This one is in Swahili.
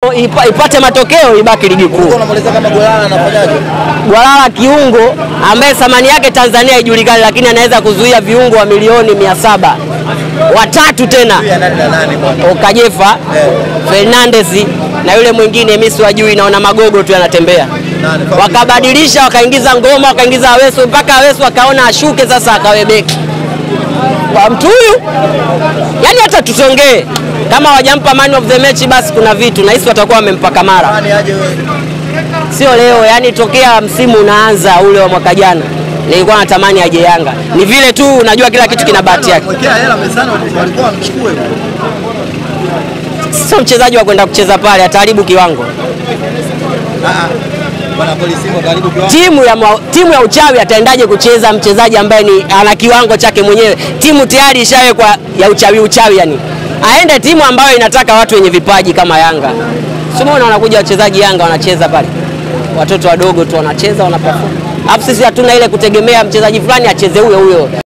matokeo ipa, ipate matokeo ibaki ligi kuu. Unamweleza kama Golala anafanyaje? Gwalala kiungo ambaye thamani yake Tanzania haijulikani, lakini anaweza kuzuia viungo wa milioni mia saba watatu tena Ya nani na nani bwana? Okajefa Fernandez na yule mwingine mimi siwajui, naona magogo tu yanatembea. Nani? Wakabadilisha, wakaingiza ngoma, wakaingiza Awesu mpaka Awesu akaona ashuke sasa, akawe beki kwa mtu huyu. Yani hata tusongee kama wajampa man of the match, basi kuna vitu nahisi watakuwa wamempa Kamara, Nani aje wewe? sio leo. Yani tokea msimu unaanza ule wa mwaka jana nilikuwa natamani aje Yanga. Ni vile tu unajua kila kitu kina bahati yake. Mwekea hela mezani walikuwa wamchukue. Sio mchezaji wa kwenda kucheza pale, ataharibu kiwango. Ah ah. Bwana polisi Simba karibu kiwango. timu ya, mwa- timu ya uchawi ataendaje kucheza mchezaji ambaye ni ana kiwango chake mwenyewe? Timu tayari ishawekwa ya uchawi uchawi, yani aende timu ambayo inataka watu wenye vipaji kama Yanga. Simuona wanakuja wachezaji Yanga wanacheza pale, watoto wadogo tu wanacheza wanaperform, alafu sisi hatuna ile kutegemea mchezaji fulani acheze huyo huyo.